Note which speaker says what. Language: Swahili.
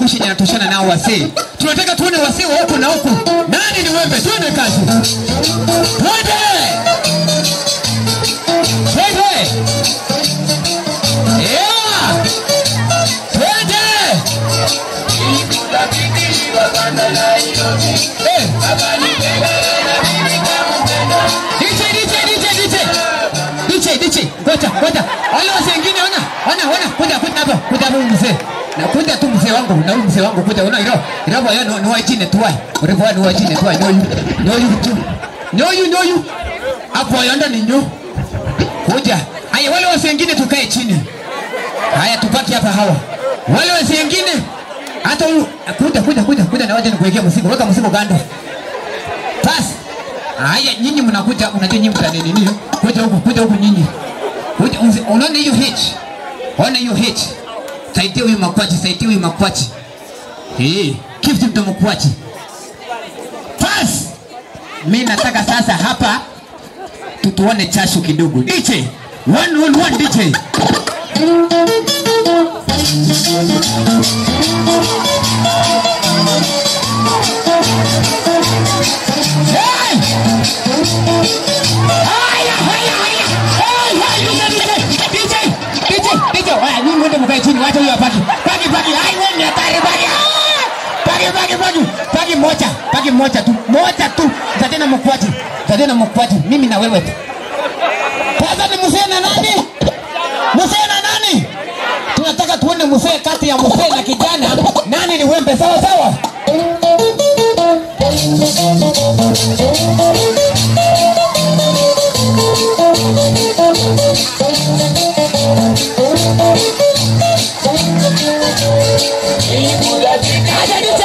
Speaker 1: tuangushe yenye natoshana nao wasee. Tunataka tuone wasee wa huku na huku. Nani ni wembe? Tuende kazi. Twende! Twende! Yeah! Twende! Eh! DJ, DJ, DJ, DJ. DJ, DJ. Ngoja, ngoja. Wale wazee wengine ona. Ona, ona. Kuja, kuja hapa. Kuja hapa huyu mzee. Na kuja tu mzee wangu, na huyu mzee wangu kuja. Ona hilo. Hilo baya no no wajine tuwai. Urefu ni wajine tuwai. No you. No you tu. No you, no you. Hapo yanda ni nyo. Kuja. Haya wale wazee wengine tukae chini. Haya tupaki hapa hawa. Wale wazee wengine hata huyu kuja kuja kuja kuja na waje nikuwekea mzigo. Weka mzigo kando. Basi. Haya nyinyi mnakuja unajua nyinyi mtani nini? Kuja huku kuja huku nyinyi. Kuja uzi- unaona hiyo hitch? Ona hiyo hitch. Saidia huyu makwachi, saidia huyu makwachi. Eh, kifu mtu makwachi. Basi. Mimi nataka sasa hapa tutuone chashu kidogo. DJ, one on one DJ. Hey! Haya, haya, haya. Hey, hey, DJ, DJ, DJ, DJ. Haya, nyinyi mwende mkae chini, wacha huyo apaki. Paki, paki. Hai, wewe ni hatari, paki. Ah! Paki, paki, paki. Paki moja, paki moja tu. Moja tu. Tatena mkwati. Tatena mkwati. Mimi na wewe tu. Sasa ni mzee na nani? Mzee na nani? Tunataka tuone mzee kati ya mzee na kijana. Nani ni wembe sawa sawa? Acha DJ.